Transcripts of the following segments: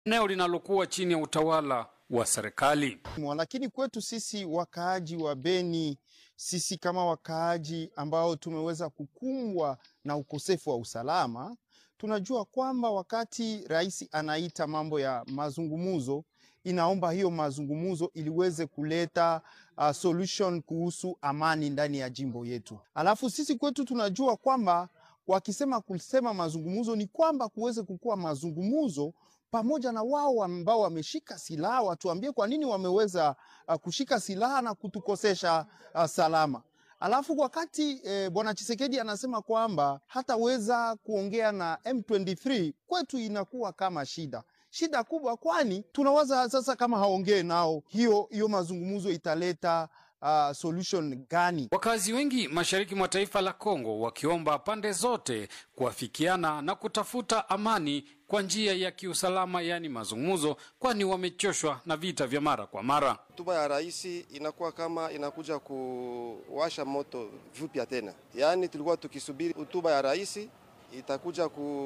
eneo linalokuwa chini ya utawala wa serikali. Lakini kwetu sisi wakaaji wa Beni, sisi kama wakaaji ambao tumeweza kukumbwa na ukosefu wa usalama, tunajua kwamba wakati rais anaita mambo ya mazungumzo, inaomba hiyo mazungumzo iliweze kuleta uh, solution kuhusu amani ndani ya jimbo yetu. Alafu sisi kwetu tunajua kwamba wakisema kusema mazungumzo ni kwamba kuweze kukuwa mazungumzo pamoja na wao ambao wameshika silaha, watuambie kwa nini wameweza uh, kushika silaha na kutukosesha uh, salama. Alafu wakati eh, bwana Chisekedi anasema kwamba hataweza kuongea na M23, kwetu inakuwa kama shida shida kubwa, kwani tunawaza sasa kama haongee nao, hiyo hiyo mazungumzo italeta uh, solution gani? Wakazi wengi mashariki mwa taifa la Kongo wakiomba pande zote kuafikiana na kutafuta amani kwa njia ya kiusalama, yaani mazungumzo, kwani wamechoshwa na vita vya mara kwa mara. Hotuba ya rais inakuwa kama inakuja kuwasha moto vipya tena, yaani tulikuwa tukisubiri hotuba ya rais itakuja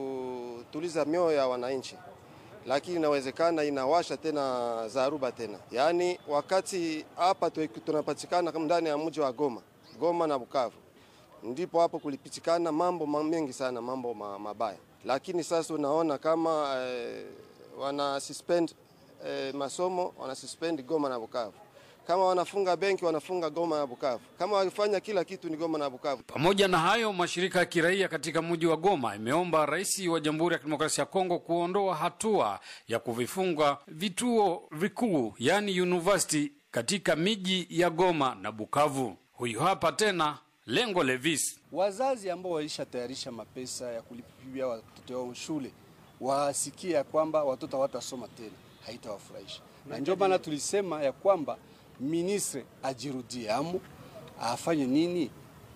kutuliza mioyo ya wananchi lakini inawezekana inawasha tena zaruba tena. Yaani wakati hapa tunapatikana kama ndani ya mji wa Goma, Goma na Bukavu, ndipo hapo kulipitikana mambo mengi sana, mambo mabaya, lakini sasa unaona kama eh, wana suspend eh, masomo wana suspend Goma na Bukavu kama wanafunga benki wanafunga Goma na Bukavu, kama wakifanya kila kitu ni Goma na Bukavu. Pamoja na hayo, mashirika ya kiraia katika mji wa Goma imeomba rais wa Jamhuri ya Kidemokrasia ya Kongo kuondoa hatua ya kuvifunga vituo vikuu, yaani university katika miji ya Goma na Bukavu. Huyu hapa tena Lengo Levis. Wazazi ambao walishatayarisha mapesa ya kulipia watoto wao shule wasikie ya kwamba watoto hawatasoma tena, haitawafurahisha na ndio maana tulisema ya kwamba ministre ajirudie amu afanye nini,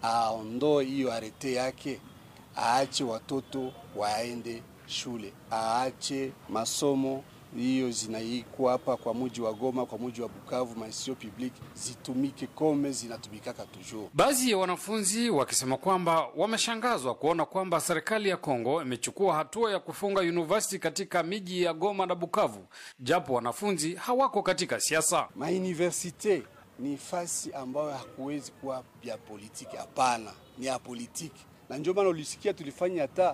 aondoe hiyo arete yake, aache watoto waende shule, aache masomo hiyo zinaikuwa hapa kwa muji wa Goma, kwa muji wa Bukavu, maisio public zitumike kome zinatumikaka toujours. Baadhi ya wanafunzi wakisema kwamba wameshangazwa kuona kwamba serikali ya Kongo imechukua hatua ya kufunga university katika miji ya Goma na Bukavu, japo wanafunzi hawako katika siasa. Mauniversite ni fasi ambayo hakuwezi kuwa vya politiki, hapana, ni ya politiki, na ndio maana ulisikia tulifanya hata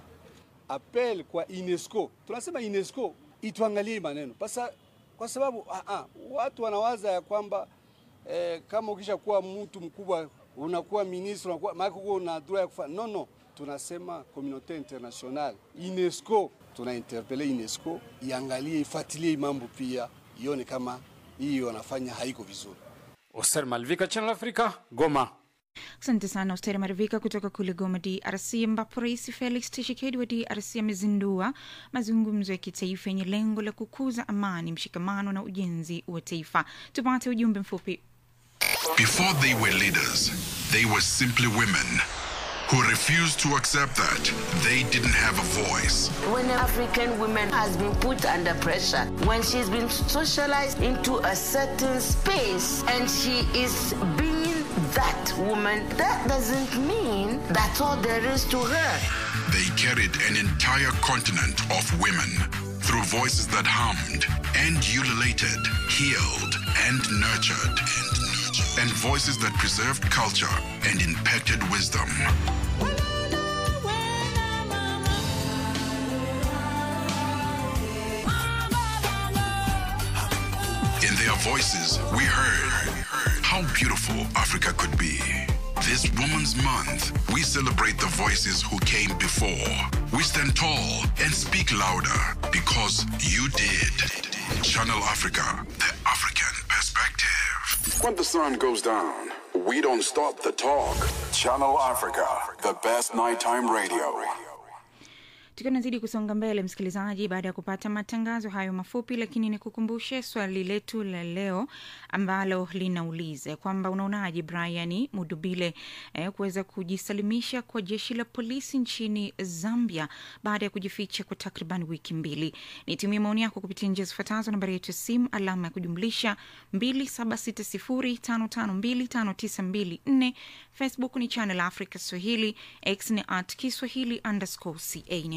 apel kwa UNESCO. Tunasema UNESCO ituangalie maneno pasa, kwa sababu ah, ah, watu wanawaza ya kwamba eh, kama ukisha kuwa mtu mkubwa unakuwa ministre unakuwa maana una droit ya kufanya no no. Tunasema communauté internationale UNESCO, tuna interpele UNESCO iangalie ifuatilie mambo pia ione kama hiyo wanafanya haiko vizuri. Oser Malvika, Channel Africa, Goma. Asante sana Osteri Marivika kutoka kule Goma, DRC, ambapo Rais Felix Tshisekedi wa DRC amezindua mazungumzo ya kitaifa yenye lengo la kukuza amani, mshikamano na ujenzi wa taifa. Tupate ujumbe mfupi. Before they were leaders, they were simply women who refused to accept that they didn't have a voice. When an African woman has been put under pressure, when she's been socialized into a certain space and she is being that woman, that doesn't mean that's all there is to her. They carried an entire continent of women through voices that hummed and ululated, healed and nurtured, and, nurtured, and voices that preserved culture and impacted wisdom. In their voices, we heard how beautiful Africa could be. This Women's Month, we celebrate the voices who came before. We stand tall and speak louder because you did. Channel Africa, the African perspective. When the sun goes down, we don't stop the talk. Channel Africa, the best nighttime radio. Tukiwa nazidi kusonga mbele, msikilizaji, baada ya kupata matangazo hayo mafupi, lakini nikukumbushe swali letu la leo ambalo linauliza kwamba unaonaje Brian Mudubile eh, kuweza kujisalimisha kwa jeshi la polisi nchini Zambia baada ya kujificha kwa takriban wiki mbili. Nitumie maoni yako kupitia njia zifuatazo: nambari yetu ya simu alama ya kujumlisha 276055259254 Facebook ni Channel Africa Swahili, X ni at Kiswahili underscore ca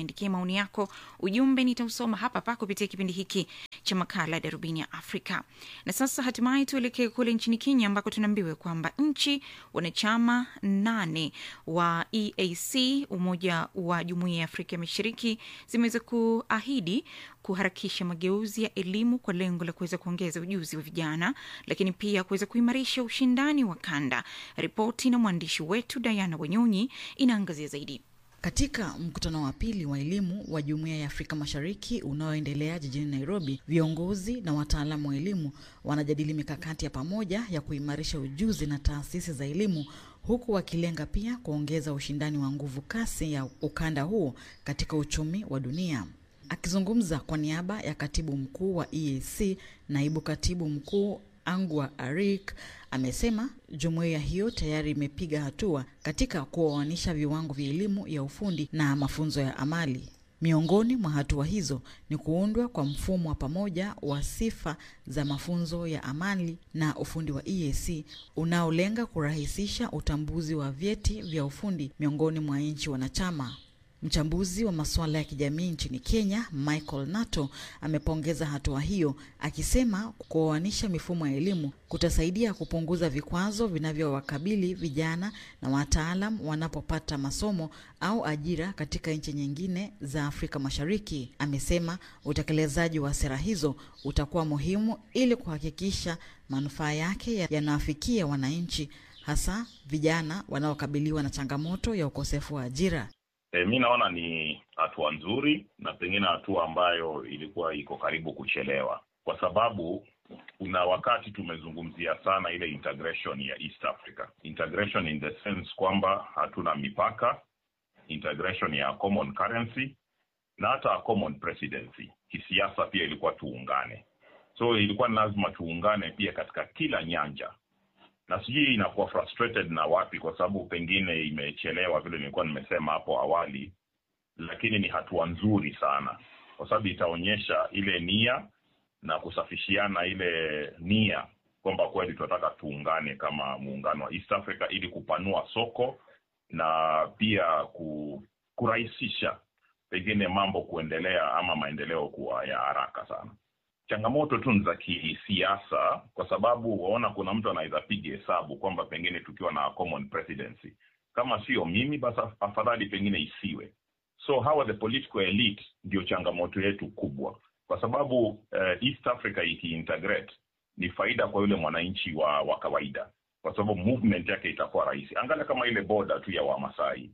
niandikie maoni yako, ujumbe nitausoma hapa hapa kupitia kipindi hiki cha makala ya Darubini ya Afrika. Na sasa hatimaye tuelekee kule nchini Kenya ambako tunaambiwa kwamba nchi wanachama nane wa EAC, Umoja wa Jumuiya ya Afrika ya Mashariki, zimeweza kuahidi kuharakisha mageuzi ya elimu kwa lengo la kuweza kuongeza ujuzi wa vijana, lakini pia kuweza kuimarisha ushindani wa kanda. Ripoti na mwandishi wetu Diana Wanyonyi inaangazia zaidi. Katika mkutano wa pili wa elimu wa Jumuiya ya Afrika Mashariki unaoendelea jijini Nairobi, viongozi na wataalamu wa elimu wanajadili mikakati ya pamoja ya kuimarisha ujuzi na taasisi za elimu huku wakilenga pia kuongeza ushindani wa nguvu kasi ya ukanda huo katika uchumi wa dunia. Akizungumza kwa niaba ya katibu mkuu wa EAC, naibu katibu mkuu Angwa Arik amesema jumuiya hiyo tayari imepiga hatua katika kuoanisha viwango vya elimu ya ufundi na mafunzo ya amali. Miongoni mwa hatua hizo ni kuundwa kwa mfumo wa pamoja wa sifa za mafunzo ya amali na ufundi wa EAC unaolenga kurahisisha utambuzi wa vyeti vya ufundi miongoni mwa nchi wanachama. Mchambuzi wa masuala ya kijamii nchini Kenya, Michael Nato, amepongeza hatua hiyo akisema kuoanisha mifumo ya elimu kutasaidia kupunguza vikwazo vinavyowakabili vijana na wataalam wanapopata masomo au ajira katika nchi nyingine za Afrika Mashariki. Amesema utekelezaji wa sera hizo utakuwa muhimu ili kuhakikisha manufaa yake yanawafikia wananchi, hasa vijana wanaokabiliwa na changamoto ya ukosefu wa ajira. E, mi naona ni hatua nzuri na pengine hatua ambayo ilikuwa iko karibu kuchelewa, kwa sababu kuna wakati tumezungumzia sana ile integration ya East Africa, integration in the sense kwamba hatuna mipaka, integration ya common currency na hata a common presidency. Kisiasa pia ilikuwa tuungane, so ilikuwa ni lazima tuungane pia katika kila nyanja na sijui inakuwa frustrated na wapi, kwa sababu pengine imechelewa vile nilikuwa nimesema hapo awali, lakini ni hatua nzuri sana, kwa sababu itaonyesha ile nia na kusafishiana ile nia kwamba kweli tunataka tuungane kama muungano wa East Africa ili kupanua soko na pia ku, kurahisisha pengine mambo kuendelea ama maendeleo kuwa ya haraka sana changamoto tu ni za kisiasa, kwa sababu waona kuna mtu anaweza piga hesabu kwamba pengine tukiwa na common presidency, kama sio mimi basi afadhali pengine isiwe. So hawa the political elite ndio changamoto yetu kubwa, kwa sababu uh, East Africa ikiintegrate ni faida kwa yule mwananchi wa, wa kawaida, kwa sababu movement yake itakuwa rahisi. Angalia kama ile boda tu ya Wamasai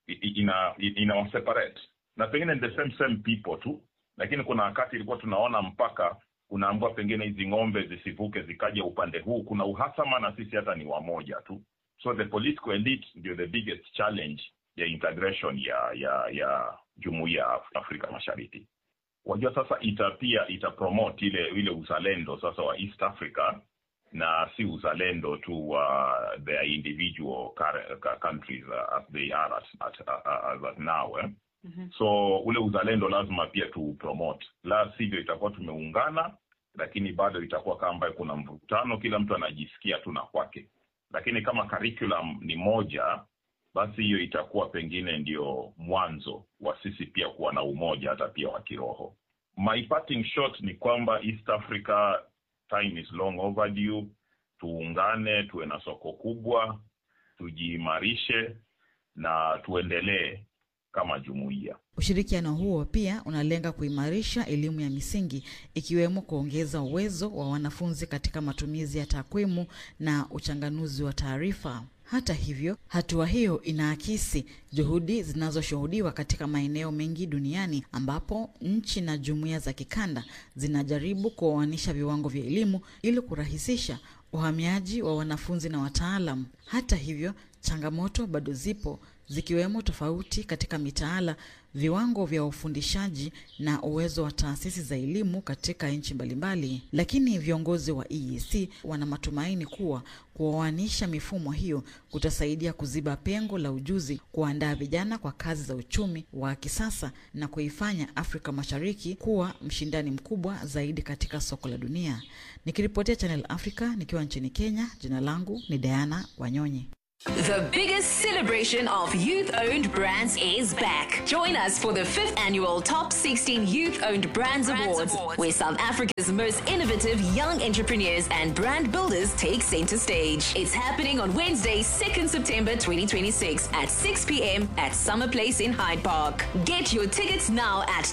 ina, ina separate na pengine the same same people tu lakini kuna wakati ilikuwa tunaona mpaka unaambua pengine hizi ng'ombe zisivuke zikaja upande huu, kuna uhasama na sisi hata ni wamoja tu. So the political elite ndio the biggest challenge ya integration ya ya ya jumuiya ya Afrika Mashariki. Wajua sasa ita pia ita promote ile ile uzalendo sasa wa East Africa na si uzalendo tu wa uh, their individual countries uh, as they are at, at, uh, as now eh? Mm-hmm. So ule uzalendo lazima pia tu promote, la sivyo itakuwa tumeungana, lakini bado itakuwa kama ambayo kuna mvutano, kila mtu anajisikia tu na kwake. Lakini kama curriculum ni moja, basi hiyo itakuwa pengine ndio mwanzo wa sisi pia kuwa na umoja hata pia wa kiroho. My parting shot ni kwamba East Africa time is long overdue. Tuungane, tuwe na soko kubwa, tujiimarishe na tuendelee kama jumuiya. Ushirikiano huo pia unalenga kuimarisha elimu ya misingi ikiwemo kuongeza uwezo wa wanafunzi katika matumizi ya takwimu na uchanganuzi wa taarifa. Hata hivyo, hatua hiyo inaakisi juhudi zinazoshuhudiwa katika maeneo mengi duniani ambapo nchi na jumuiya za kikanda zinajaribu kuoanisha viwango vya elimu ili kurahisisha uhamiaji wa wanafunzi na wataalam. Hata hivyo, changamoto bado zipo zikiwemo tofauti katika mitaala, viwango vya ufundishaji na uwezo wa taasisi za elimu katika nchi mbalimbali. Lakini viongozi wa EAC wana matumaini kuwa kuoanisha mifumo hiyo kutasaidia kuziba pengo la ujuzi, kuandaa vijana kwa kazi za uchumi wa kisasa na kuifanya Afrika Mashariki kuwa mshindani mkubwa zaidi katika soko la dunia. Nikiripotia Channel Africa nikiwa nchini Kenya, jina langu ni Diana Wanyonyi. The biggest celebration of youth owned brands is back. Join us for the fifth annual Top 16 Youth Owned Brands, Awards, where South Africa's most innovative young entrepreneurs and brand builders take center stage. It's happening on Wednesday, 2nd September 2026 at 6 p.m. at Summer Place in Hyde Park. Get your tickets now at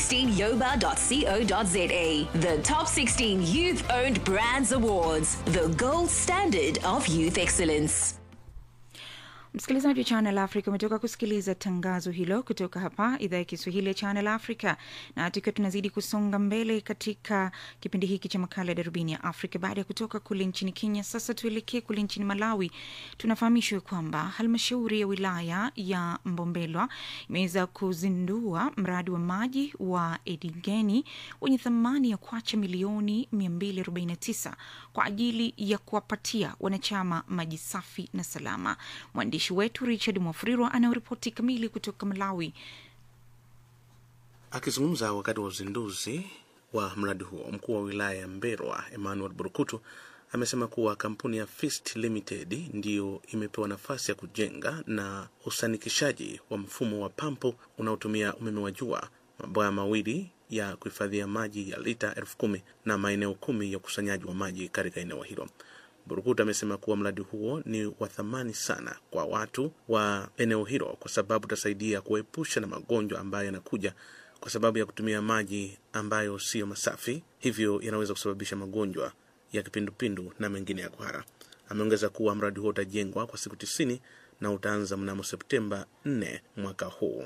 top16yoba.co.za. The Top 16 Youth Owned Brands Awards, the gold standard of youth excellence. Msikilizaji wa Channel Africa umetoka kusikiliza tangazo hilo kutoka hapa idhaa ya Kiswahili ya Channel Africa, na tukiwa tunazidi kusonga mbele katika kipindi hiki cha makala ya darubini ya Afrika. Baada ya kutoka kule nchini Kenya, sasa tuelekee kule nchini Malawi. Tunafahamishwa kwamba halmashauri ya wilaya ya Mbombelwa imeweza kuzindua mradi wa maji wa Edigeni wenye thamani ya kwacha milioni 249 kwa ajili ya kuwapatia wanachama maji safi na salama. Mwandishi wetu Richard Mwafrirwa anayoripoti kamili kutoka Malawi. Akizungumza wakati wa uzinduzi wa mradi huo, mkuu wa wilaya ya Mberwa Emmanuel Burukutu amesema kuwa kampuni ya Fist Limited ndiyo imepewa nafasi ya kujenga na usanikishaji wa mfumo wa pampu unaotumia umeme wa jua, mabwawa mawili ya kuhifadhia maji ya lita elfu kumi na maeneo kumi ya ukusanyaji wa maji katika eneo hilo. Burukuta amesema kuwa mradi huo ni wa thamani sana kwa watu wa eneo hilo kwa sababu utasaidia kuepusha na magonjwa ambayo yanakuja kwa sababu ya kutumia maji ambayo siyo masafi, hivyo yanaweza kusababisha magonjwa ya kipindupindu na mengine ya kuhara. Ameongeza kuwa mradi huo utajengwa kwa siku tisini na utaanza mnamo Septemba 4 mwaka huu.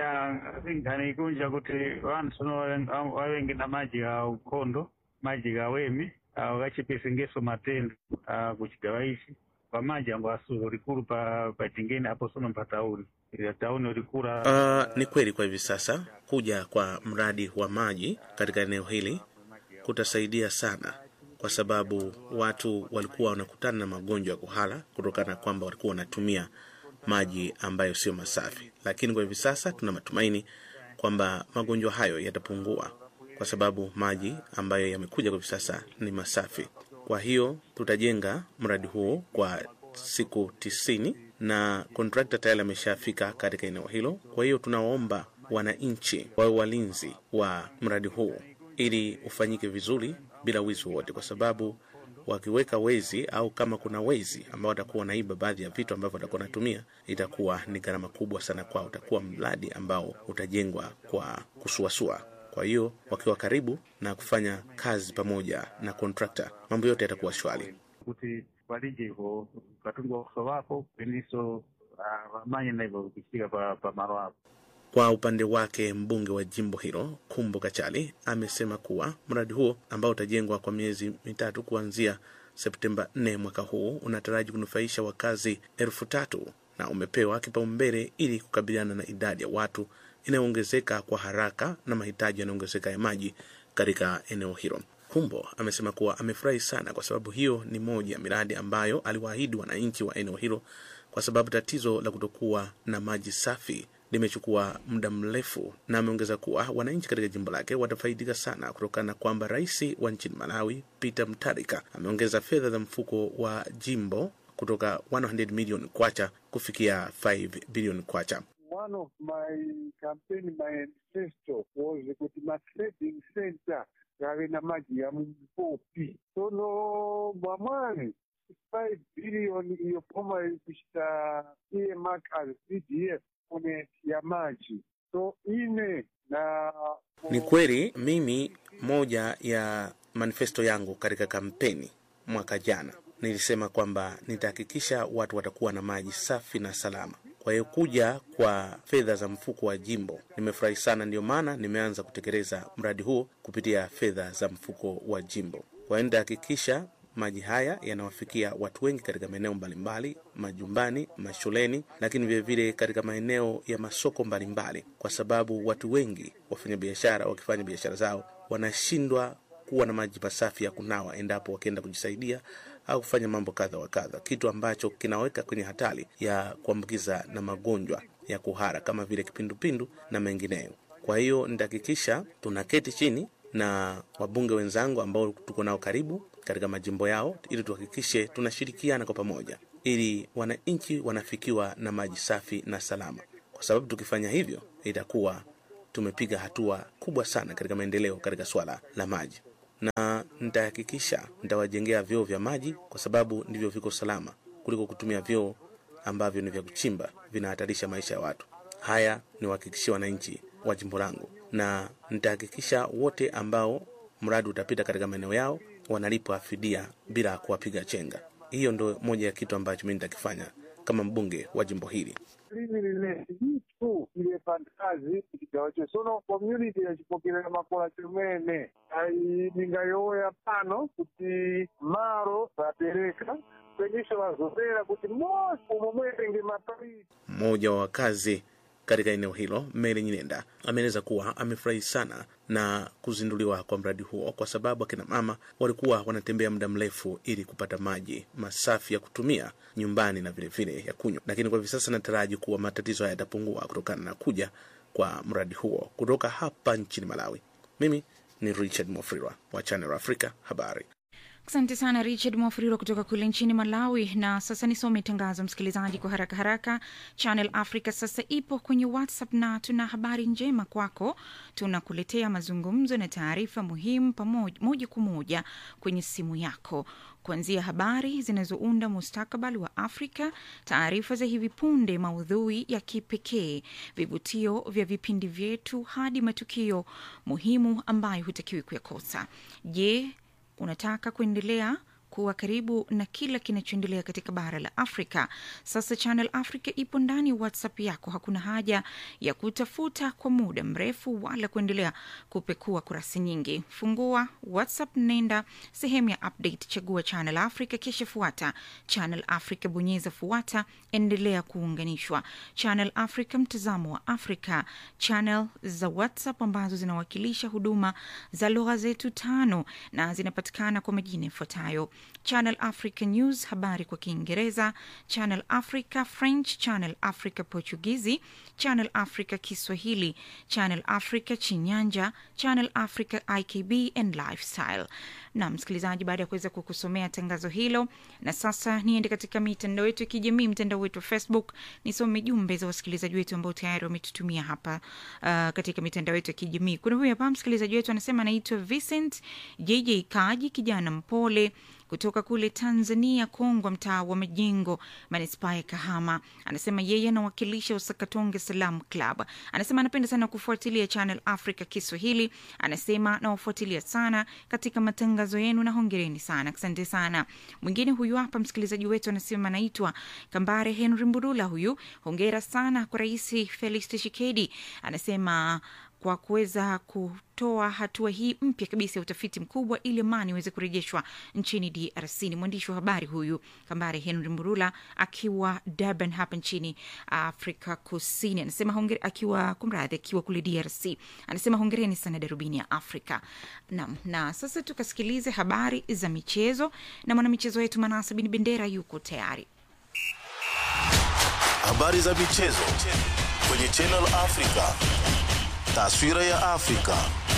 anikunja kuti vanhu vavengi na maji ga ukondo maji ga wemi vakachipesengeso matendo kuchigava ichi pamaji ango asuho rikuru pa pachingeni apo sono pa tauni Ila tauni rikura Uh, ni kweli kwa hivi sasa kuja kwa mradi wa maji katika eneo hili kutasaidia sana, kwa sababu watu walikuwa wanakutana na magonjwa ya kuhara kutokana na kwamba walikuwa wanatumia maji ambayo sio masafi, lakini kwa hivi sasa tuna matumaini kwamba magonjwa hayo yatapungua kwa sababu maji ambayo yamekuja kwa hivi sasa ni masafi. Kwa hiyo tutajenga mradi huo kwa siku tisini na kontrakta tayari ameshafika katika eneo hilo. Kwa hiyo tunawaomba wananchi wawe walinzi wa mradi huu ili ufanyike vizuri bila wizi wowote, kwa sababu wakiweka wezi au kama kuna wezi ambao watakuwa wanaiba baadhi ya vitu ambavyo watakuwa wanatumia, itakuwa ni gharama kubwa sana kwao. Utakuwa mradi ambao utajengwa kwa kusuasua. Kwa hiyo wakiwa karibu na kufanya kazi pamoja na kontrakta, mambo yote yatakuwa shwari. kuti valije ivo katunga uso wako peniso vamanye na ivo kuchika pa, pa maro apo Kwa upande wake mbunge wa jimbo hilo Kumbo Kachali amesema kuwa mradi huo ambao utajengwa kwa miezi mitatu kuanzia Septemba 4 mwaka huu unataraji kunufaisha wakazi elfu tatu na umepewa kipaumbele ili kukabiliana na idadi ya watu inayoongezeka kwa haraka na mahitaji yanayoongezeka ya maji katika eneo hilo. Kumbo amesema kuwa amefurahi sana kwa sababu hiyo ni moja ya miradi ambayo aliwaahidi wananchi wa eneo hilo, kwa sababu tatizo la kutokuwa na maji safi limechukua muda mrefu, na ameongeza kuwa wananchi katika jimbo lake watafaidika sana kutokana na kwamba rais wa nchini Malawi Peter Mutharika ameongeza fedha za mfuko wa jimbo kutoka 100 million kwacha kufikia 5 billion kwacha. One of my campaign manifesto was kuti ma-trading center gave na maji ya mumpopi sono mwamwani 5 billion iyo poma kuchita earmark as pdf kune ya maji so ine na Ni kweli mimi, moja ya manifesto yangu katika kampeni mwaka jana nilisema kwamba nitahakikisha watu watakuwa na maji safi na salama. Kwa hiyo kuja kwa fedha za mfuko wa jimbo nimefurahi sana, ndio maana nimeanza kutekeleza mradi huo kupitia fedha za mfuko wa jimbo. Kwa hiyo nitahakikisha maji haya yanawafikia watu wengi katika maeneo mbalimbali, majumbani, mashuleni, lakini vilevile katika maeneo ya masoko mbalimbali, kwa sababu watu wengi wafanyabiashara wakifanya biashara zao wanashindwa kuwa na maji masafi ya kunawa endapo wakienda kujisaidia au kufanya mambo kadha wa kadha, kitu ambacho kinaweka kwenye hatari ya kuambukiza na magonjwa ya kuhara kama vile kipindupindu na mengineyo. Kwa hiyo nitahakikisha tunaketi chini na wabunge wenzangu ambao tuko nao karibu katika majimbo yao, ili tuhakikishe tunashirikiana kwa pamoja ili wananchi wanafikiwa na maji safi na salama, kwa sababu tukifanya hivyo itakuwa tumepiga hatua kubwa sana katika maendeleo katika swala la maji, na nitahakikisha nitawajengea vyoo vya maji, kwa sababu ndivyo viko salama kuliko kutumia vyoo ambavyo ni vya kuchimba, vinahatarisha maisha ya watu. Haya ni wahakikishia wananchi wa jimbo langu, na nitahakikisha wote ambao mradi utapita katika maeneo yao wanalipwa fidia bila kuwapiga chenga. Hiyo ndo moja ya kitu ambacho mimi nitakifanya kama mbunge wa jimbo hili. limi lile litu ile fantazi kigawacho sono community yachipokerera makola chomene ainingayoya pano kuti maro vapereka kwenisho vazopera kuti mosi umo mwetenge mapaiti Mmoja wa wakazi katika eneo hilo, Mary Nyinenda, ameeleza kuwa amefurahi sana na kuzinduliwa kwa mradi huo kwa sababu akina mama walikuwa wanatembea muda mrefu ili kupata maji masafi ya kutumia nyumbani na vilevile ya kunywa, lakini kwa hivi sasa nataraji kuwa matatizo haya yatapungua kutokana na kuja kwa mradi huo kutoka hapa nchini Malawi. Mimi ni Richard Mofrirwa wa Channel Africa habari. Asante sana Richard Mwafuriro kutoka kule nchini Malawi. Na sasa nisome tangazo, msikilizaji, kwa haraka haraka. Channel Africa sasa ipo kwenye WhatsApp na tuna habari njema kwako. Tunakuletea mazungumzo na taarifa muhimu pamoja moja kwa moja kwenye simu yako kuanzia habari zinazounda mustakabali wa Afrika, taarifa za hivi punde, maudhui ya kipekee, vivutio vya vipindi vyetu, hadi matukio muhimu ambayo hutakiwi kuyakosa. Je, unataka kuendelea kuwa karibu na kila kinachoendelea katika bara la Afrika. Sasa Channel Africa ipo ndani ya WhatsApp yako. Hakuna haja ya kutafuta kwa muda mrefu wala kuendelea kupekua kurasa nyingi. Fungua WhatsApp, nenda sehemu ya update, chagua Channel Africa, kisha fuata Channel Africa, bonyeza fuata, endelea kuunganishwa. Channel Africa, mtazamo wa Afrika. Channel za WhatsApp ambazo zinawakilisha huduma za lugha zetu tano na zinapatikana kwa majina yafuatayo: Channel Africa News, habari kwa Kiingereza, Channel Africa French, Channel Africa Portugizi, Channel Africa Kiswahili, Channel Africa Chinyanja, Channel Africa IKB and Lifestyle. Na msikilizaji, baada ya kuweza kukusomea tangazo hilo, na sasa niende katika mitandao yetu ya kijamii, mtandao wetu wa Facebook, nisome jumbe za wasikilizaji wetu ambao tayari wametutumia hapa uh, katika mitandao yetu ya kijamii. Kuna huyu hapa msikilizaji wetu anasema anaitwa Vincent JJ Kaji, kijana mpole kutoka kule Tanzania, Kongwa, mtaa wa Majengo, manispaa ya Kahama. Anasema yeye anawakilisha Usakatonge Salam Club. Anasema anapenda sana kufuatilia Channel Africa Kiswahili. Anasema nawafuatilia sana katika matangazo yenu na hongereni sana, asante sana. Mwingine huyu hapa msikilizaji wetu anasema anaitwa Kambare Henry Mburula. Huyu hongera sana kwa Rais Felix Tshisekedi. Anasema kwa kuweza kutoa hatua hii mpya kabisa ya utafiti mkubwa ili amani iweze kurejeshwa nchini DRC. Ni mwandishi wa habari huyu Kambare Henry Murula akiwa Durban hapa nchini Afrika Kusini, anasema hongere, akiwa kumradhi, akiwa kule DRC, anasema hongereni sana darubini ya Afrika. Naam, na sasa tukasikilize habari za michezo na mwanamichezo wetu Manasa Bin Bendera yuko tayari. Habari za michezo kwenye Channel Africa. Taswira ya Afrika.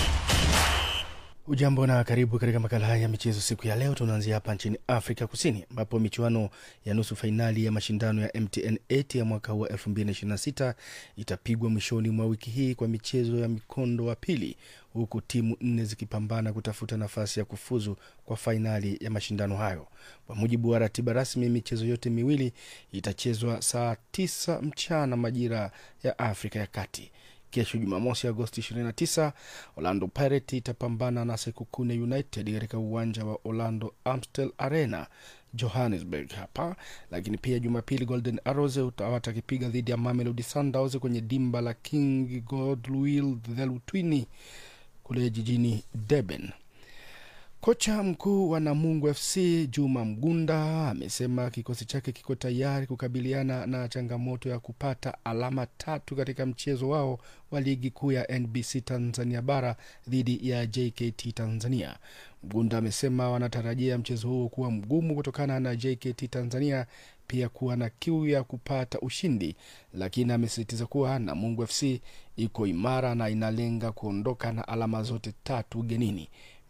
Ujambo na karibu katika makala haya ya michezo siku ya leo. Tunaanzia hapa nchini Afrika Kusini, ambapo michuano ya nusu fainali ya mashindano ya MTN 8 ya mwaka huu wa 2026 itapigwa mwishoni mwa wiki hii kwa michezo ya mikondo wa pili, huku timu nne zikipambana kutafuta nafasi ya kufuzu kwa fainali ya mashindano hayo. Kwa mujibu wa ratiba rasmi, michezo yote miwili itachezwa saa 9 mchana majira ya Afrika ya Kati. Kesho Jumamosi, Agosti 29, Orlando Pirates itapambana na Sekukune United katika uwanja wa Orlando Amstel Arena, Johannesburg hapa. Lakini pia Jumapili, Golden Arrows watakipiga dhidi ya Mamelodi Sundowns kwenye dimba la King Godwill Dhelutini kule jijini Durban. Kocha mkuu wa Namungo FC Juma Mgunda amesema kikosi chake kiko tayari kukabiliana na changamoto ya kupata alama tatu katika mchezo wao wa ligi kuu ya NBC Tanzania bara dhidi ya JKT Tanzania. Mgunda amesema wanatarajia mchezo huo kuwa mgumu kutokana na JKT Tanzania pia kuwa na kiu ya kupata ushindi, lakini amesisitiza kuwa Namungo FC iko imara na inalenga kuondoka na alama zote tatu ugenini.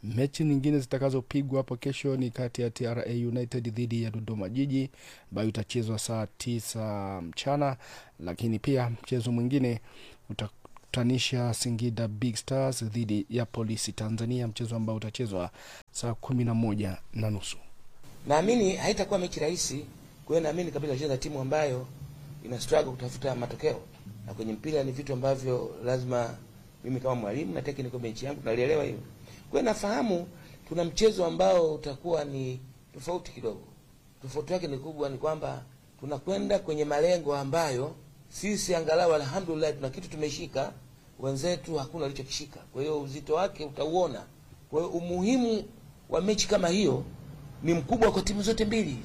Mechi nyingine zitakazopigwa hapo kesho ni kati ya TRA United dhidi ya Dodoma Jiji ambayo itachezwa saa tisa mchana, lakini pia mchezo mwingine utakutanisha Singida Big Stars dhidi ya Polisi Tanzania, mchezo ambao utachezwa saa kumi na moja na nusu. Naamini haitakuwa mechi rahisi, kwa hiyo naamini kabisa tutacheza timu ambayo ina struggle kutafuta matokeo, na kwenye mpira ni vitu ambavyo lazima mimi kama mwalimu na technical bench yangu nalielewa hiyo. Kwa hiyo nafahamu tuna mchezo ambao utakuwa ni tofauti kidogo. Tofauti yake ni kubwa, ni kwamba tunakwenda kwenye malengo ambayo sisi angalau alhamdulillah tuna kitu tumeshika, wenzetu hakuna walichokishika. Kwa hiyo uzito wake utauona. Kwa hiyo umuhimu wa mechi kama hiyo ni mkubwa kwa timu zote mbili.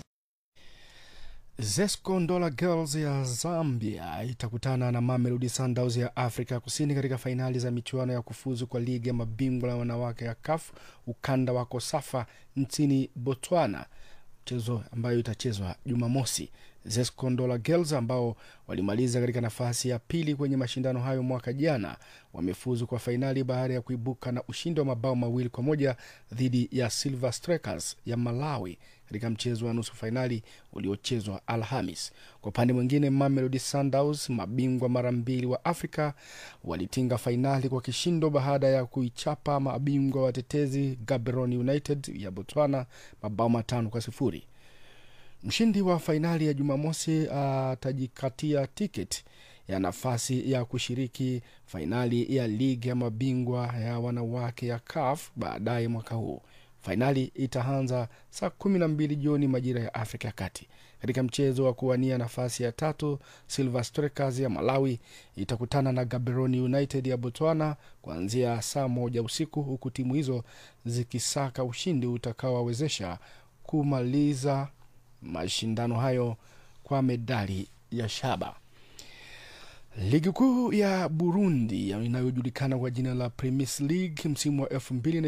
Zesco Ndola Girls ya Zambia itakutana na Mamelodi Sundowns ya Afrika Kusini katika fainali za michuano ya kufuzu kwa ligi ya mabingwa la wanawake ya CAF ukanda wa Kosafa nchini Botswana, mchezo ambayo itachezwa Jumamosi. Zesco Ndola Girls ambao walimaliza katika nafasi ya pili kwenye mashindano hayo mwaka jana wamefuzu kwa fainali baada ya kuibuka na ushindi wa mabao mawili kwa moja dhidi ya Silver Strikers ya Malawi katika mchezo wa nusu fainali uliochezwa Alhamis. Kwa upande mwingine, Mamelodi Sundowns, mabingwa mara mbili wa Afrika, walitinga fainali kwa kishindo baada ya kuichapa mabingwa watetezi Gaborone United ya Botswana mabao matano kwa sifuri. Mshindi wa fainali ya Jumamosi atajikatia tiketi ya nafasi ya kushiriki fainali ya ligi ya mabingwa ya wanawake ya CAF baadaye mwaka huu. Fainali itaanza saa kumi na mbili jioni majira ya Afrika ya Kati. Katika mchezo wa kuwania nafasi ya tatu, Silver Strikers ya Malawi itakutana na Gaborone United ya Botswana kuanzia saa moja usiku, huku timu hizo zikisaka ushindi utakaowawezesha kumaliza mashindano hayo kwa medali ya shaba. Ligi kuu ya Burundi inayojulikana kwa jina la Premis League msimu wa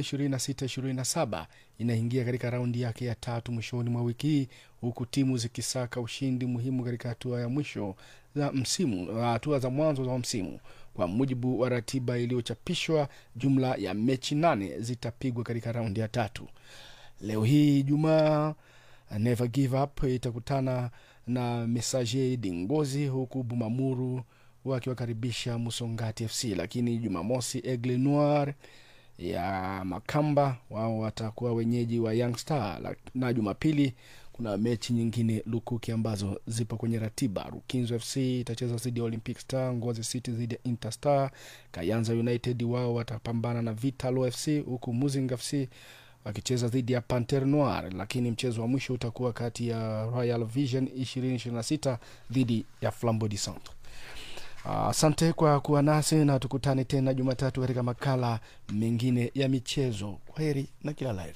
2026-27 inaingia katika raundi yake ya tatu mwishoni mwa wiki hii huku timu zikisaka ushindi muhimu katika hatua ya mwisho za msimu, hatua za mwanzo za msimu. Kwa mujibu wa ratiba iliyochapishwa, jumla ya mechi nane zitapigwa katika raundi ya tatu. Leo hii Ijumaa, Never Give Up itakutana na Messager Dingozi huku Bumamuru wakiwakaribisha Musongati FC, lakini Jumamosi Aigle Noir ya Makamba wao watakuwa wenyeji wa Young Star, na Jumapili kuna mechi nyingine lukuki ambazo zipo kwenye ratiba. Rukinzo FC itacheza dhidi ya Olympic Star, Ngozi City dhidi ya Interstar, Kayanza United wao watapambana na Vitalo FC, huku Muzinga FC wakicheza dhidi ya Panter Noir, lakini mchezo wa mwisho utakuwa kati ya Royal Vision 2026 dhidi ya Flambeau du Centre. Asante uh, kwa kuwa nasi na tukutane tena Jumatatu katika makala mengine ya michezo. Kwa heri na kila laheri.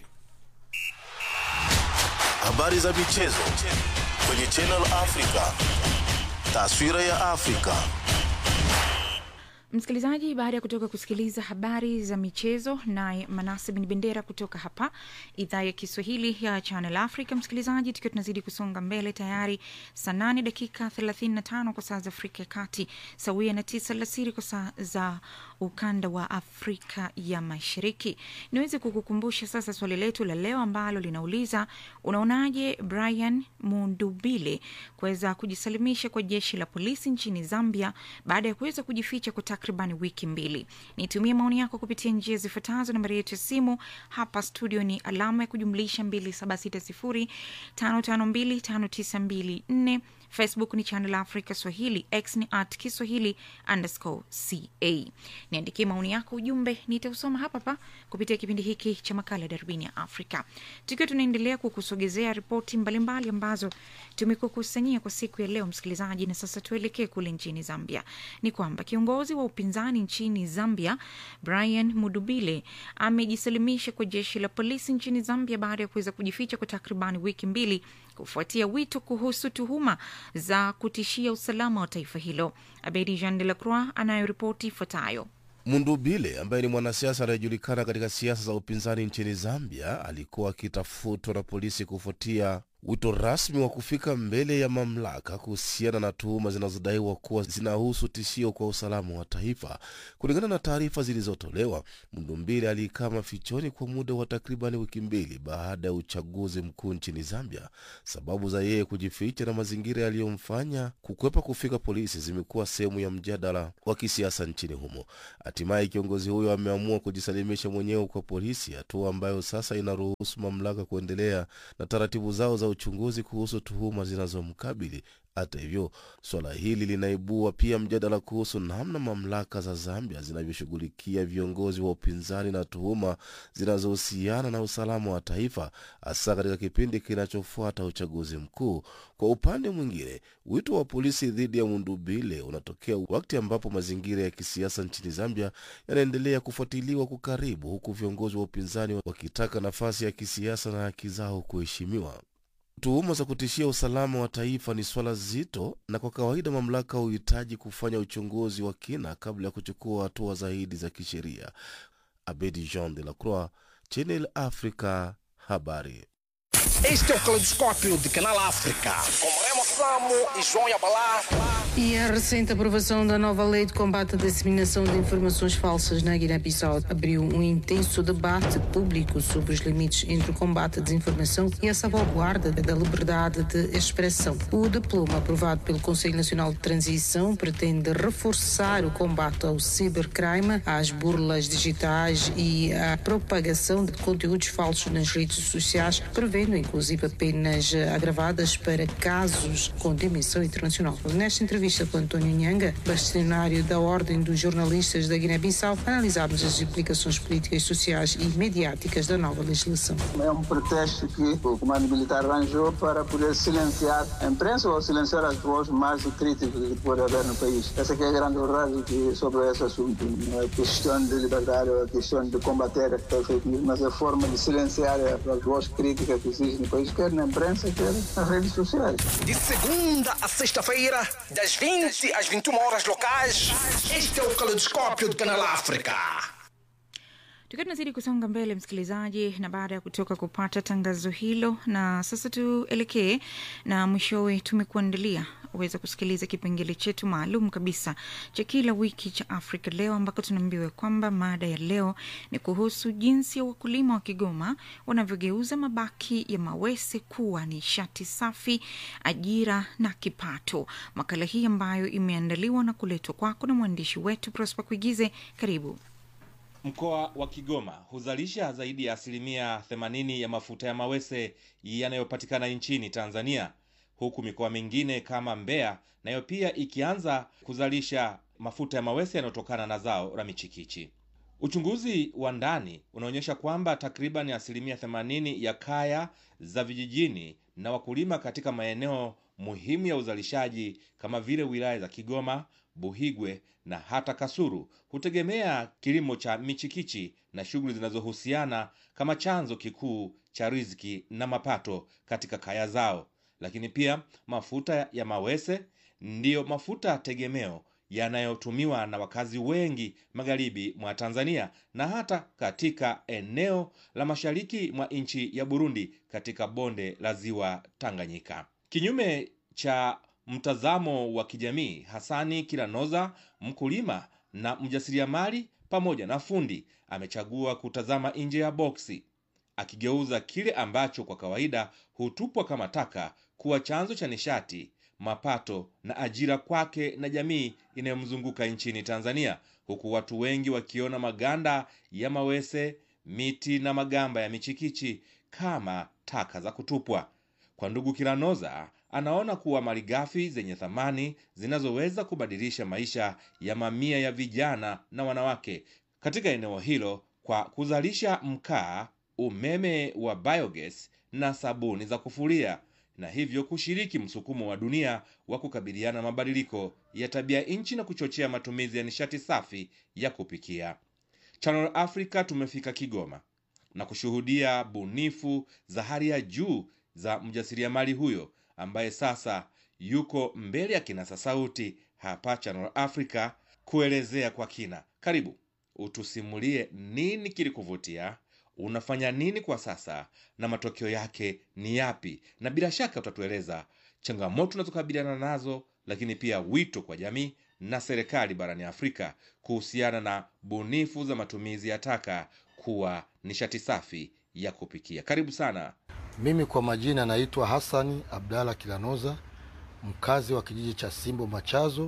Habari za michezo kwenye Channel Africa, taswira ya Afrika. Msikilizaji, baada ya kutoka kusikiliza habari za michezo naye Manase Bin Bendera kutoka hapa idhaa ya Kiswahili ya Channel Africa. Msikilizaji, tukiwa tunazidi kusonga mbele, tayari saa nane dakika 35 kwa saa za Afrika ya Kati, sawia na tisa alasiri kwa saa za ukanda wa Afrika ya Mashariki. Niweze kukukumbusha sasa swali letu la leo ambalo linauliza unaonaje Brian Mundubile kuweza kujisalimisha kwa jeshi la polisi nchini Zambia baada ya kuweza kujificha kwa takriban wiki mbili. Nitumie maoni yako kupitia njia zifuatazo. Nambari yetu ya simu hapa studio ni alama ya kujumlisha 276055259254 Facebook ni Channel Africa Swahili, X ni at Kiswahili underscore ca. Niandikie maoni yako, ujumbe nitausoma hapa hapa kupitia kipindi hiki cha makala ya Darubini ya Afrika, tukiwa tunaendelea kukusogezea ripoti mbalimbali ambazo tumekukusanyia kwa siku ya leo, msikilizaji. Na sasa tuelekee kule nchini Zambia. Ni kwamba kiongozi wa upinzani nchini Zambia Brian Mudubile amejisalimisha kwa jeshi la polisi nchini Zambia baada ya kuweza kujificha kwa takribani wiki mbili kufuatia wito kuhusu tuhuma za kutishia usalama wa taifa hilo. Abedi Jean de la Croix anayoripoti ifuatayo. Mundubile ambaye ni mwanasiasa anayejulikana katika siasa za upinzani nchini Zambia alikuwa akitafutwa na polisi kufuatia wito rasmi wa kufika mbele ya mamlaka kuhusiana na tuhuma zinazodaiwa kuwa zinahusu tishio kwa usalama wa taifa. Kulingana na taarifa zilizotolewa, Mndumbile alikaa mafichoni kwa muda wa takriban wiki mbili baada ya uchaguzi mkuu nchini Zambia. Sababu za yeye kujificha na mazingira yaliyomfanya kukwepa kufika polisi zimekuwa sehemu ya mjadala wa kisiasa nchini humo. Hatimaye kiongozi huyo ameamua kujisalimisha mwenyewe kwa polisi, hatua ambayo sasa inaruhusu mamlaka kuendelea na taratibu zao za uchunguzi kuhusu tuhuma zinazomkabili. Hata hivyo, suala hili linaibua pia mjadala kuhusu namna mamlaka za Zambia zinavyoshughulikia viongozi wa upinzani na tuhuma zinazohusiana na usalama wa taifa, hasa katika kipindi kinachofuata uchaguzi mkuu. Kwa upande mwingine, wito wa polisi dhidi ya Mundubile unatokea wakati ambapo mazingira ya kisiasa nchini Zambia yanaendelea kufuatiliwa kwa karibu, huku viongozi wa upinzani wakitaka nafasi ya kisiasa na haki zao kuheshimiwa. Tuhuma za kutishia usalama wa taifa ni swala zito, na kwa kawaida mamlaka huhitaji kufanya uchunguzi wa kina kabla ya kuchukua hatua zaidi za kisheria. Abedi Jean de la Croix, Channel Africa, habari. Este é o Caleidoscópio de Canal África, com Remo Samo e João Yabalá. E a recente aprovação da nova lei de combate à disseminação de informações falsas na Guiné-Bissau abriu um intenso debate público sobre os limites entre o combate à desinformação e a salvaguarda da liberdade de expressão. O diploma aprovado pelo Conselho Nacional de Transição pretende reforçar o combate ao cibercrime, às burlas digitais e à propagação de conteúdos falsos nas redes sociais, prevendo inclusive penas agravadas para casos com dimensão internacional. Nesta entrevista com António Nhanga, bastonário da Ordem dos Jornalistas da Guiné-Bissau, analisámos as implicações políticas, sociais e mediáticas da nova legislação. É um pretexto que o comando militar arranjou para poder silenciar a imprensa ou silenciar as vozes mais críticas que pode haver no país. Essa que é a grande verdade que, sobre esse assunto. Não é questão de liberdade ou é questão de combater a fake news, mas é a forma de silenciar as vozes críticas que existem no país, quer na imprensa, quer nas redes sociais. De segunda a sexta-feira, das 20 às 21 horas locais, este é o Caleidoscópio de Canal África. tukiwa tunazidi kusonga mbele msikilizaji na baada ya kutoka kupata tangazo hilo na sasa tuelekee na mwishowe tumekuandalia uweza kusikiliza kipengele chetu maalum kabisa cha kila wiki cha afrika leo ambako tunaambiwa kwamba mada ya leo ni kuhusu jinsi ya wakulima wa kigoma wanavyogeuza mabaki ya mawese kuwa nishati safi ajira na kipato makala hii ambayo imeandaliwa na kuletwa kwako na mwandishi wetu prosper kuigize karibu Mkoa wa Kigoma huzalisha zaidi ya asilimia 80 ya mafuta ya mawese yanayopatikana nchini Tanzania, huku mikoa mingine kama Mbeya nayo pia ikianza kuzalisha mafuta ya mawese yanayotokana na zao la michikichi. Uchunguzi wa ndani unaonyesha kwamba takriban asilimia 80 ya kaya za vijijini na wakulima katika maeneo muhimu ya uzalishaji kama vile wilaya za Kigoma, Buhigwe na hata Kasuru hutegemea kilimo cha michikichi na shughuli zinazohusiana kama chanzo kikuu cha riziki na mapato katika kaya zao. Lakini pia mafuta ya mawese ndiyo mafuta tegemeo yanayotumiwa na wakazi wengi magharibi mwa Tanzania na hata katika eneo la mashariki mwa nchi ya Burundi katika bonde la ziwa Tanganyika. Kinyume cha mtazamo wa kijamii, Hasani Kilanoza, mkulima na mjasiriamali pamoja na fundi, amechagua kutazama nje ya boksi, akigeuza kile ambacho kwa kawaida hutupwa kama taka kuwa chanzo cha nishati, mapato na ajira kwake na jamii inayomzunguka nchini Tanzania, huku watu wengi wakiona maganda ya mawese, miti na magamba ya michikichi kama taka za kutupwa. Kwa ndugu Kilanoza, anaona kuwa malighafi zenye thamani zinazoweza kubadilisha maisha ya mamia ya vijana na wanawake katika eneo hilo kwa kuzalisha mkaa, umeme wa biogas na sabuni za kufulia na hivyo kushiriki msukumo wa dunia wa kukabiliana na mabadiliko ya tabia nchi na kuchochea matumizi ya nishati safi ya kupikia. Channel Africa tumefika Kigoma na kushuhudia bunifu za hali ya juu za mjasiriamali huyo ambaye sasa yuko mbele ya kinasa sauti hapa Channel Africa kuelezea kwa kina. Karibu utusimulie nini kilikuvutia, unafanya nini kwa sasa na matokeo yake ni yapi, na bila shaka utatueleza changamoto tunazokabiliana nazo, lakini pia wito kwa jamii na serikali barani Afrika kuhusiana na bunifu za matumizi ya taka kuwa nishati safi ya kupikia. Karibu sana. Mimi kwa majina naitwa Hassani Abdalla Kilanoza, mkazi wa kijiji cha Simbo Machazo,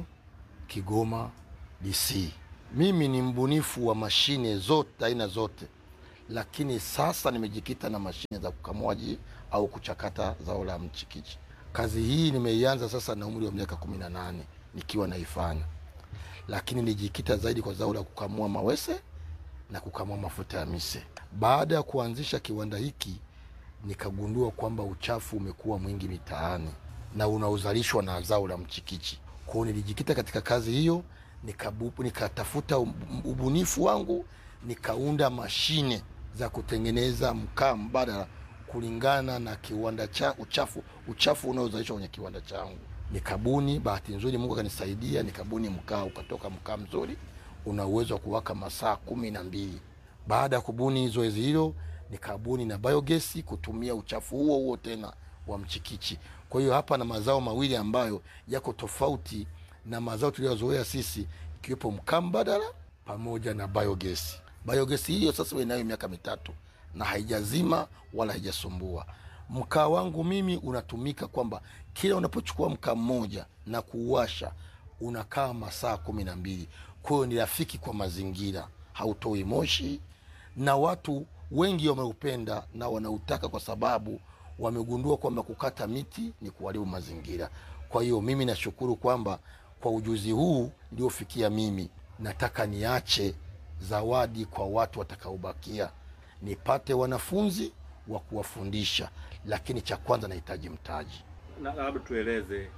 Kigoma DC. Mimi ni mbunifu wa mashine zote aina zote, lakini sasa nimejikita na mashine za kukamuaji au kuchakata zao la mchikichi. Kazi hii nimeianza sasa na umri wa miaka kumi na nane nikiwa naifanya, lakini nilijikita zaidi kwa zao la kukamua mawese na kukamua mafuta ya mise. Baada ya kuanzisha kiwanda hiki, nikagundua kwamba uchafu umekuwa mwingi mitaani na unaozalishwa na zao la mchikichi. Kwa hiyo nilijikita katika kazi hiyo, nikabu- nikatafuta ubunifu wangu, nikaunda mashine za kutengeneza mkaa mbadala kulingana na kiwanda cha uchafu uchafu unaozalishwa kwenye kiwanda changu. Nikabuni, bahati nzuri Mungu akanisaidia, nikabuni mkaa, ukatoka mkaa mzuri, una uwezo wa kuwaka masaa kumi na mbili. Baada ya kubuni zoezi hilo, nikabuni na biogesi kutumia uchafu huo huo tena wa mchikichi. Kwa hiyo hapa na mazao mawili ambayo yako tofauti na mazao tuliyozoea sisi, ikiwepo mkaa mbadala pamoja na biogesi. Biogesi hiyo sasa inayo miaka mitatu na haijazima wala haijasumbua. Mkaa wangu mimi unatumika kwamba kila unapochukua mkaa mmoja na kuuwasha unakaa masaa kumi na mbili. Kwa hiyo ni rafiki kwa mazingira, hautoi moshi, na watu wengi wameupenda na wanautaka kwa sababu wamegundua kwamba kukata miti ni kuharibu mazingira. Kwa hiyo mimi nashukuru kwamba kwa ujuzi huu niliofikia mimi, nataka niache zawadi kwa watu watakaobakia, nipate wanafunzi wa kuwafundisha, lakini cha kwanza nahitaji mtaji. Na labda tueleze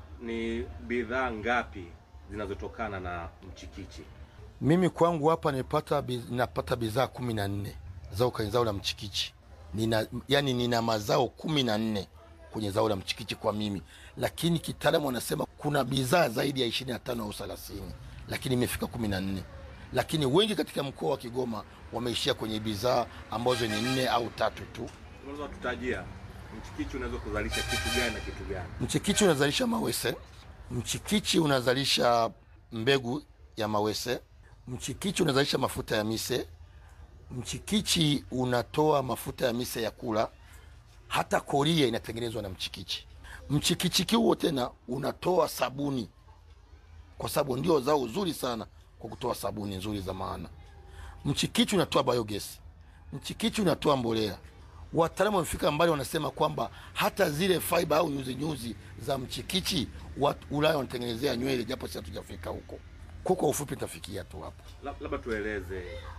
ni bidhaa ngapi zinazotokana na mchikichi? Mimi kwangu hapa nipata napata bidhaa kumi na nne zao kwenye zao la mchikichi. Nina, yani nina mazao kumi na nne kwenye zao la mchikichi kwa mimi, lakini kitaalamu wanasema kuna bidhaa zaidi ya ishirini na tano au thelathini, lakini imefika kumi na nne. Lakini wengi katika mkoa wa Kigoma wameishia kwenye bidhaa ambazo ni nne au tatu tu. Unaweza kututajia mchikichi unaweza kuzalisha kitu gani na kitu gani? Mchikichi unazalisha mawese, mchikichi unazalisha mbegu ya mawese, mchikichi unazalisha mafuta ya mise, mchikichi unatoa mafuta ya mise ya kula, hata koria inatengenezwa na mchikichi. Mchikichi huo tena unatoa sabuni, kwa sababu ndio zao zuri sana kwa kutoa sabuni nzuri za maana. Mchikichi unatoa biogas, mchikichi unatoa mbolea. Wataalamu wamefika mbali, wanasema kwamba hata zile fiber au nyuzi nyuzi za mchikichi watu Ulaya wanatengenezea nywele, japo si hatujafika huko. Kwa kwa ufupi nitafikia tu hapo. Lab- Labda tueleze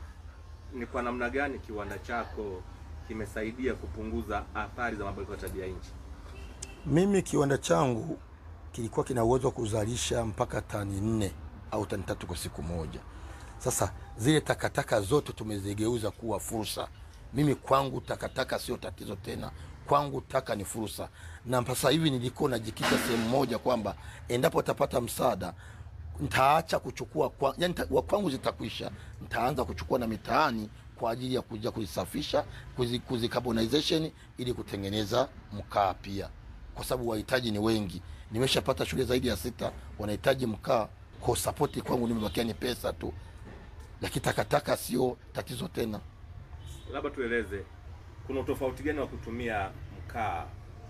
ni kwa namna gani kiwanda chako kimesaidia kupunguza athari za mabadiliko ya tabia nchi? Mimi kiwanda changu kilikuwa kina uwezo wa kuzalisha mpaka tani nne au tani tatu kwa siku moja. Sasa zile takataka zote tumezigeuza kuwa fursa. Mimi kwangu takataka sio tatizo tena, kwangu taka ni fursa. Na sasa hivi nilikuwa najikita sehemu moja kwamba endapo tapata msaada ntaacha kuchukua kwa, yani ta, wa kwangu zitakwisha, ntaanza kuchukua na mitaani kwa ajili ya kuja kuzisafisha kuzi, kuzicarbonization ili kutengeneza mkaa pia, kwa sababu wahitaji ni wengi. Nimeshapata shule zaidi ya sita wanahitaji mkaa, kwa sapoti kwangu nimebakia ni pesa tu, lakini takataka sio tatizo tena. Labda tueleze kuna utofauti gani wa kutumia mkaa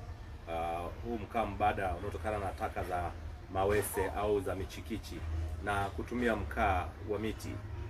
uh, huu mkaa mbadala unaotokana na taka za mawese au za michikichi na kutumia mkaa wa miti?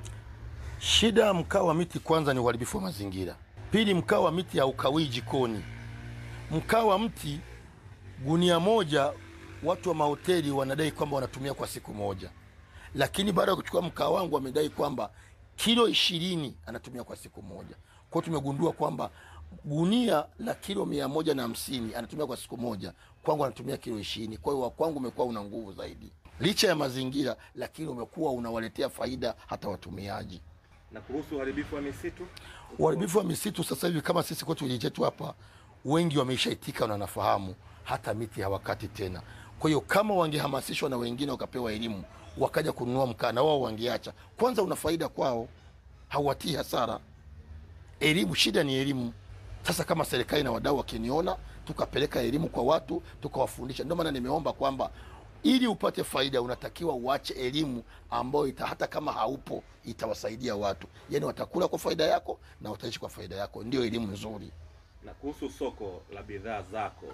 Shida ya mkaa wa miti kwanza ni uharibifu wa mazingira. Pili, mkaa wa miti haukawii jikoni. Mkaa wa mti gunia moja, watu wa mahoteli wanadai kwamba wanatumia kwa siku moja, lakini baada ya kuchukua mkaa wangu wamedai kwamba kilo ishirini anatumia kwa siku moja. Kwao tumegundua kwamba gunia la kilo mia moja na hamsini anatumia kwa siku moja, kwangu anatumia kilo ishirini. Kwa hiyo wa kwangu umekuwa una nguvu zaidi, licha ya mazingira, lakini umekuwa unawaletea faida hata watumiaji. Na kuhusu uharibifu wa misitu, Uharibifu wa misitu sasa hivi kama sisi kwetu kijiji chetu hapa, wengi wameshaitika na wanafahamu hata miti hawakati tena. Kwa hiyo kama wangehamasishwa na wengine wakapewa elimu wakaja kununua mkaa na wao wangeacha, kwanza una faida kwao, hauwatii hasara. elimu shida ni elimu sasa kama serikali na wadau wakiniona tukapeleka elimu kwa watu tukawafundisha ndio maana nimeomba kwamba ili upate faida unatakiwa uache elimu ambayo ita, hata kama haupo itawasaidia watu yaani watakula kwa faida yako na wataishi kwa faida yako ndio elimu nzuri na kuhusu soko la bidhaa zako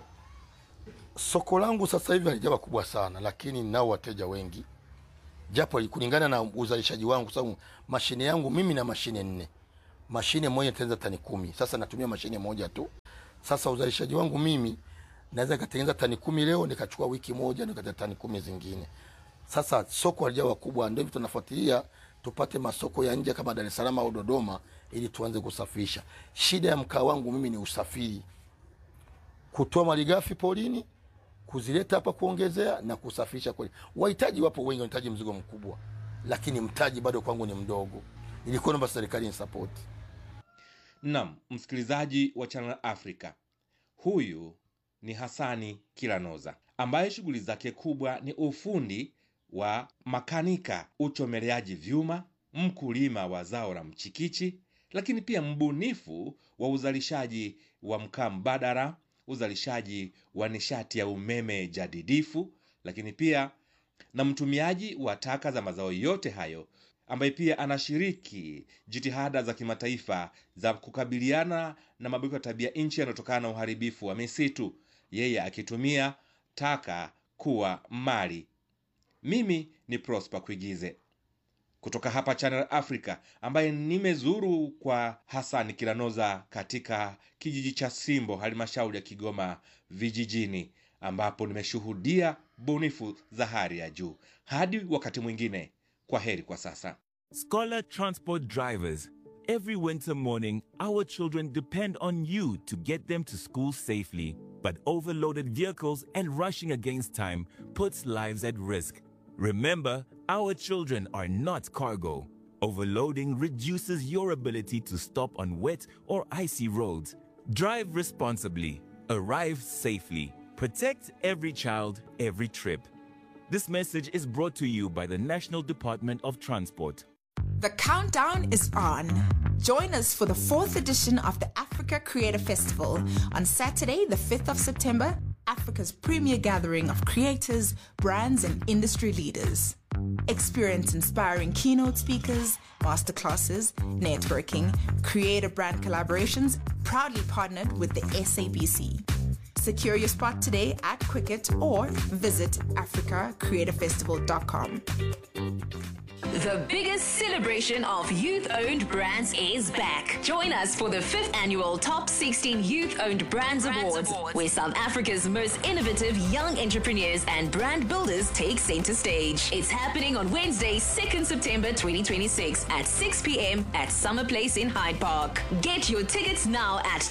soko langu sasa hivi halijawa kubwa sana lakini ninao wateja wengi japo kulingana na uzalishaji wangu kwa sababu mashine yangu mimi na mashine nne mashine moja itatengeneza tani kumi sasa natumia mashine moja tu sasa uzalishaji wangu mimi naweza nikatengeneza tani kumi leo nikachukua wiki moja nikata tani kumi zingine sasa soko halijawa kubwa ndio hivyo tunafuatilia tupate masoko ya nje kama dar es salaam au dodoma ili tuanze kusafirisha shida ya mkaa wangu mimi ni usafiri kutoa malighafi porini kuzileta hapa kuongezea na kusafirisha kweli wahitaji wapo wengi wanahitaji mzigo mkubwa lakini mtaji bado kwangu ni mdogo nilikuwa naomba serikali ni sapoti nam msikilizaji wa channel africa huyu ni hasani kilanoza ambaye shughuli zake kubwa ni ufundi wa makanika uchomeleaji vyuma mkulima wa zao la mchikichi lakini pia mbunifu wa uzalishaji wa mkaa mbadala uzalishaji wa nishati ya umeme jadidifu lakini pia na mtumiaji wa taka za mazao yote hayo ambaye pia anashiriki jitihada za kimataifa za kukabiliana na mabadiliko ya tabia nchi yanayotokana na uharibifu wa misitu yeye akitumia taka kuwa mali mimi ni prosper kuigize kutoka hapa channel africa ambaye nimezuru kwa hasan kilanoza katika kijiji cha simbo halmashauri ya kigoma vijijini ambapo nimeshuhudia bunifu za hali ya juu hadi wakati mwingine kwa heri kwa sasa Scholar Transport drivers, every winter morning, our children depend on you to get them to school safely. But overloaded vehicles and rushing against time puts lives at risk. Remember, our children are not cargo. Overloading reduces your ability to stop on wet or icy roads. Drive responsibly, arrive safely, protect every child, every trip. This message is brought to you by the National Department of Transport. The countdown is on. Join us for the fourth edition of the Africa Creator Festival on Saturday, the 5th of September, Africa's premier gathering of creators, brands, and industry leaders. Experience inspiring keynote speakers, masterclasses, networking, creative brand collaborations, proudly partnered with the SABC. Secure your spot today at Quicket or visit africacreatorfestival.com. The biggest celebration of youth owned brands is back. Join us for the fifth annual Top 16 Youth Owned Brands, Awards, where South Africa's most innovative young entrepreneurs and brand builders take center stage. It's happening on Wednesday, 2nd September 2026 at 6 p.m. at Summer Place in Hyde Park. Get your tickets now at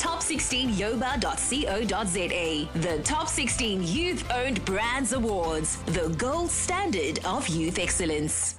top16yoba.co.za. The Top 16 Youth Owned Brands Awards, the gold standard of youth excellence.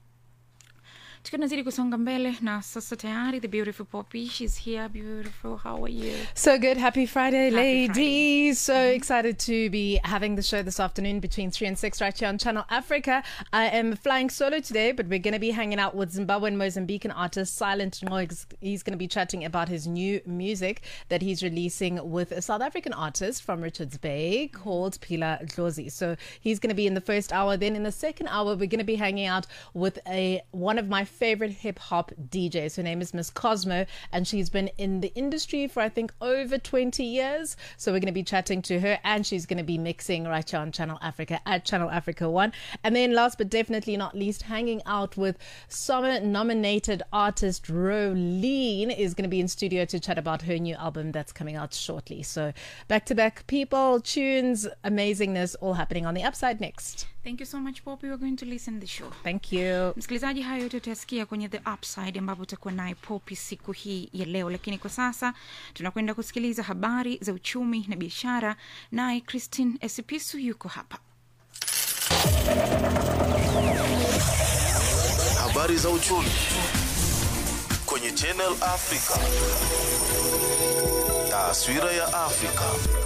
tukiwa tunazidi kusonga mbele na sasa tayari the beautiful poppy she's here beautiful how are you So good. Happy Friday, Happy ladies. So excited to be having the show this afternoon between 3 and 6 right here on Channel Africa. I am flying solo today, but we're going to be hanging out with Zimbabwean Mozambican artist Silent Noise. He's going to be chatting about his new music that he's releasing with a South African artist from Richards Bay called Pila Dlozi. So he's going to be in the first hour. Then in the second hour, we're going to be hanging out with a one of my favorite hip hop DJs. Her name is Miss Cosmo, and she's been in the industry for I think over 20 years. So we're going to be chatting to her, and she's going to be mixing right here on Channel Africa at Channel Africa One. And then last but definitely not least, hanging out with summer nominated artist Rolene is going to be in studio to chat about her new album that's coming out shortly. So back to back people, tunes, amazingness, all happening on the upside next. thank you so much poppy we're going to listen the show Thank you. msikilizaji hayo yote utasikia kwenye the upside ambapo utakuwa naye popi siku hii ya leo lakini kwa sasa tunakwenda kusikiliza habari za uchumi na biashara naye christine esipisu yuko hapa Habari za uchumi kwenye Channel Africa. Taswira ya Afrika.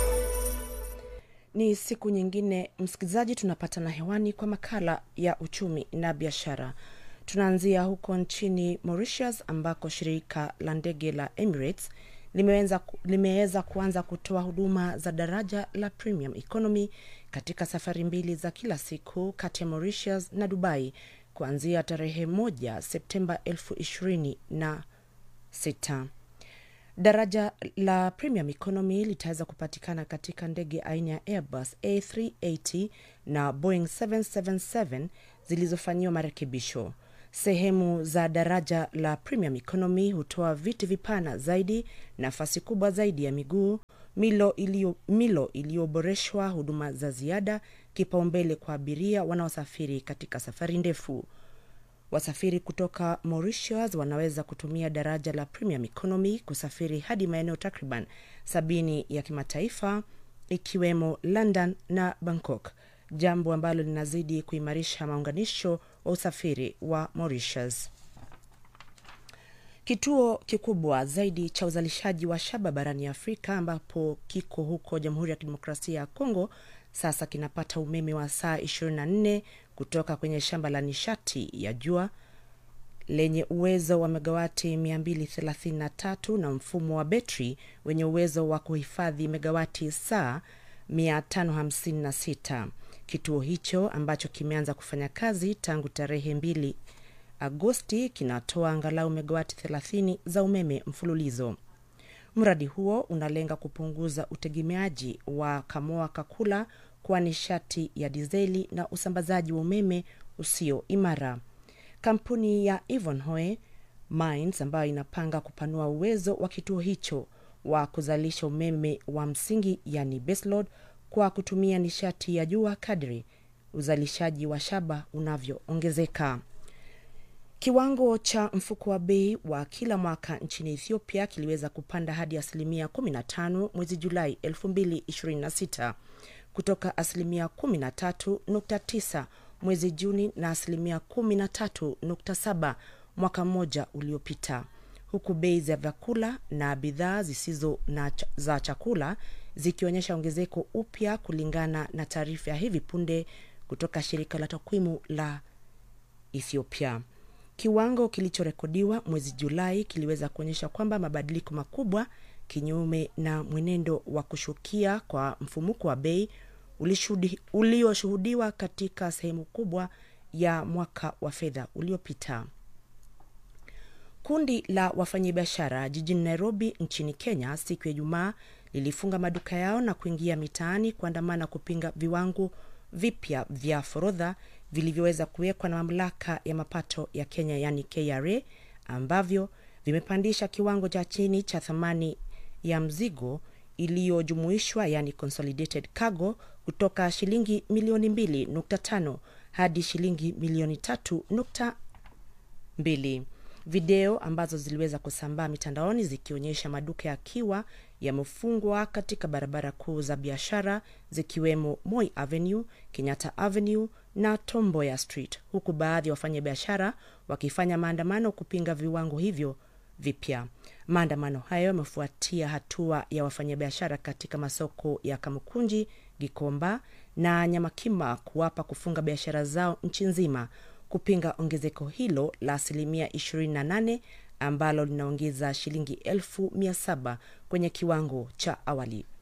Ni siku nyingine msikilizaji, tunapatana hewani kwa makala ya uchumi na biashara. Tunaanzia huko nchini Mauritius ambako shirika la ndege la Emirates limeweza, limeweza kuanza kutoa huduma za daraja la premium economy katika safari mbili za kila siku kati ya Mauritius na Dubai kuanzia tarehe moja Septemba elfu ishirini na sita. Daraja la premium economy litaweza kupatikana katika ndege aina ya Airbus A380 na Boeing 777 zilizofanyiwa marekebisho. Sehemu za daraja la premium economy hutoa viti vipana zaidi, nafasi kubwa zaidi ya miguu, milo iliyo milo iliyoboreshwa, huduma za ziada, kipaumbele kwa abiria wanaosafiri katika safari ndefu. Wasafiri kutoka Mauritius wanaweza kutumia daraja la premium economy kusafiri hadi maeneo takriban sabini ya kimataifa ikiwemo London na Bangkok, jambo ambalo linazidi kuimarisha maunganisho wa usafiri wa Mauritius. Kituo kikubwa zaidi cha uzalishaji wa shaba barani Afrika ambapo kiko huko Jamhuri ya Kidemokrasia ya Kongo sasa kinapata umeme wa saa 24 kutoka kwenye shamba la nishati ya jua lenye uwezo wa megawati 233 na mfumo wa betri wenye uwezo wa kuhifadhi megawati saa 556. Kituo hicho ambacho kimeanza kufanya kazi tangu tarehe 2 Agosti kinatoa angalau megawati 30 za umeme mfululizo. Mradi huo unalenga kupunguza utegemeaji wa Kamoa Kakula kwa nishati ya dizeli na usambazaji wa umeme usio imara. Kampuni ya Ivanhoe Mines ambayo inapanga kupanua uwezo wa kituo hicho wa kuzalisha umeme wa msingi yani baseload kwa kutumia nishati ya jua kadri uzalishaji wa shaba unavyoongezeka. Kiwango cha mfuko wa bei wa kila mwaka nchini Ethiopia kiliweza kupanda hadi asilimia 15 mwezi Julai 2026 kutoka asilimia 13.9 mwezi Juni na asilimia 13.7 mwaka mmoja uliopita, huku bei za vyakula na bidhaa zisizo na ch za chakula zikionyesha ongezeko upya, kulingana na taarifa ya hivi punde kutoka shirika la takwimu la Ethiopia. Kiwango kilichorekodiwa mwezi Julai kiliweza kuonyesha kwamba mabadiliko makubwa, kinyume na mwenendo wa kushukia kwa mfumuko wa bei ulioshuhudiwa katika sehemu kubwa ya mwaka wa fedha uliopita. Kundi la wafanyabiashara jijini Nairobi nchini Kenya siku ya Ijumaa lilifunga maduka yao na kuingia mitaani kuandamana kupinga viwango vipya vya forodha vilivyoweza kuwekwa na mamlaka ya mapato ya Kenya yani KRA ambavyo vimepandisha kiwango cha chini cha thamani ya mzigo iliyojumuishwa yani consolidated cargo kutoka shilingi milioni 2.5 hadi shilingi milioni 3.2. Video ambazo ziliweza kusambaa mitandaoni zikionyesha maduka yakiwa yamefungwa katika barabara kuu za biashara zikiwemo Moi Avenue, Kenyatta Avenue na Tomboya Street, huku baadhi ya wafanyabiashara wakifanya maandamano kupinga viwango hivyo vipya. Maandamano hayo yamefuatia hatua ya wafanyabiashara katika masoko ya Kamukunji, Gikomba na Nyamakima kuwapa kufunga biashara zao nchi nzima kupinga ongezeko hilo la asilimia 28 ambalo linaongeza shilingi elfu mia saba kwenye kiwango cha awali.